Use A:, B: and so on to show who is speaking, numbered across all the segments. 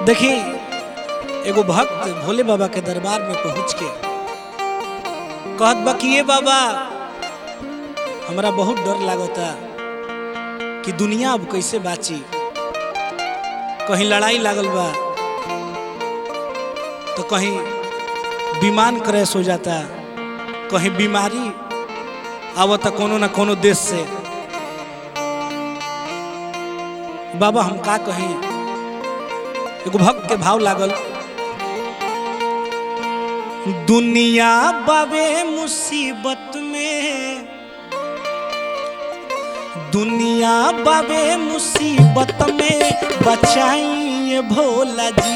A: देखी एगो भक्त भोले बाबा के दरबार में पहुंच के कहत बा कि ये बाबा हमरा बहुत डर लागता कि दुनिया अब कैसे बाची कहीं लड़ाई लागल बा तो कहीं विमान क्रैश हो जाता कहीं बीमारी आवता कोनो ना कोनो देश से बाबा हम का कहीं एगो भक्त के भाव लागल दुनिया बाबे मुसीबत में दुनिया बाबे मुसीबत में बचाइए भोला जी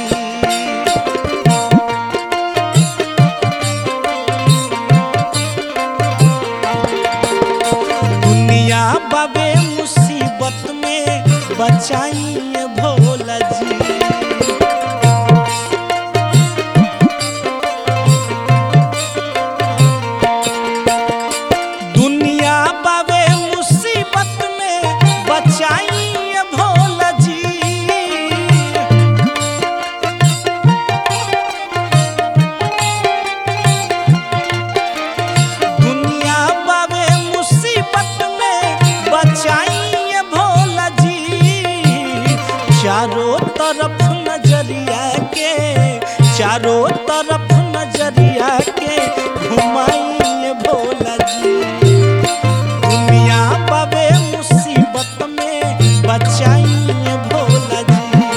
A: दुनिया बाबे मुसीबत में बचाइए भोला जी दुनिया बाबे मुसीबत में बचाइए भोला जी दुनिया बाबे मुसीबत में बचाइए भोला जी चारों तरफ नजरिया के चारों तरफ नजरिया के घुमाइए भोला जी दुनिया बाबे मुसीबत में बचाइए भोला जी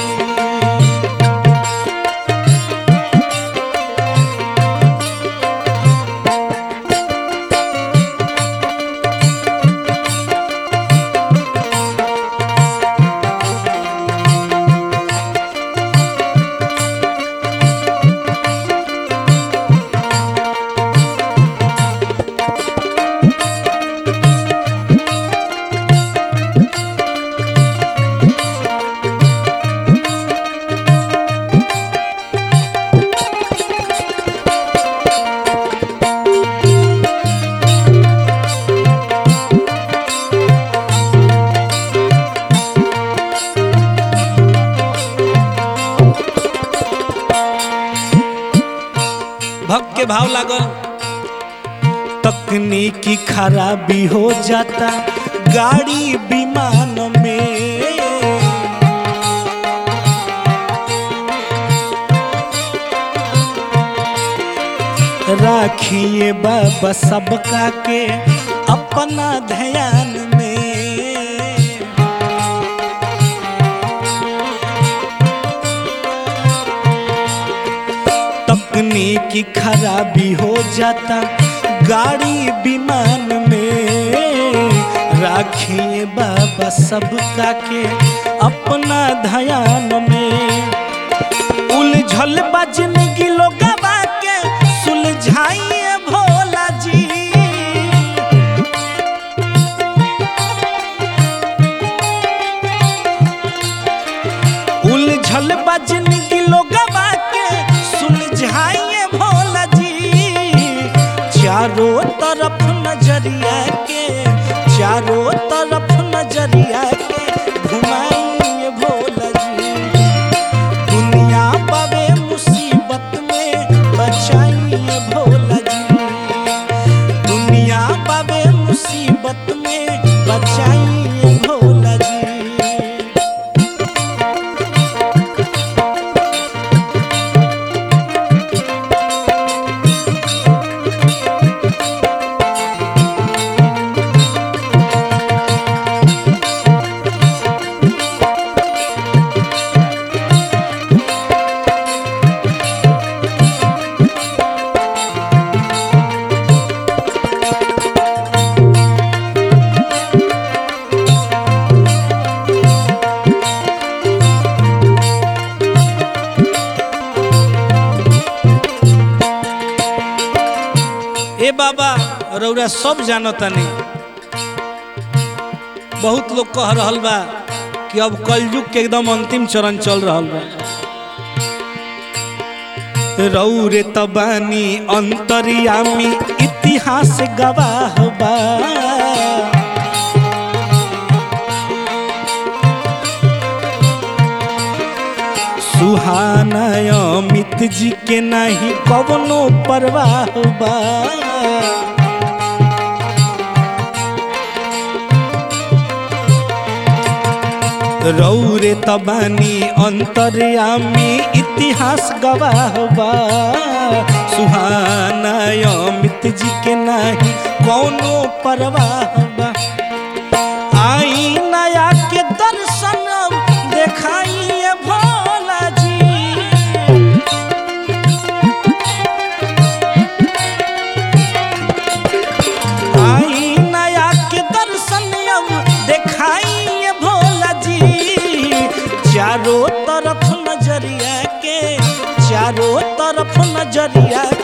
A: भक्त के भाव लागल तकनीकी खराबी हो जाता गाड़ी विमान में राखिए बाबा सबका के अपना ध्यान में तकनीकी खराबी हो जाता गाड़ी विमान में राखिए बाबा सबका के अपना ध्यान में उलझल बजन गिलो गवा के सुलझाइए भोला जी उलझल बजन गिलो गवा के सुलझाइए भोला जी चारों तरफ नजरिया के चारों तरफ नजरिया के घुमाइए भोला जी दुनिया पावे मुसीबत में बचाइए भोला जी दुनिया पावे मुसीबत में बचाइए भोला जी ए बाबा रौरा सब जानतानी बहुत लोग कह रहल बा कि अब कलयुग के एकदम अंतिम चरण चल रहल बा रौरे तबानी अंतर्यामी इतिहास गवाह बा सुहा अमित जी के नहीं कवनो परवाह बा रौरे तबानी अंतर्यामी इतिहास गवाह बा सुहाना अमित जी के नहीं कौनो परवाह बा आई नया के दर्शन देखाइए भोला जी आई नया के दर्शन अब देखाइए भोला जी चारों तरफ नजरिया के चारों तरफ नजरिया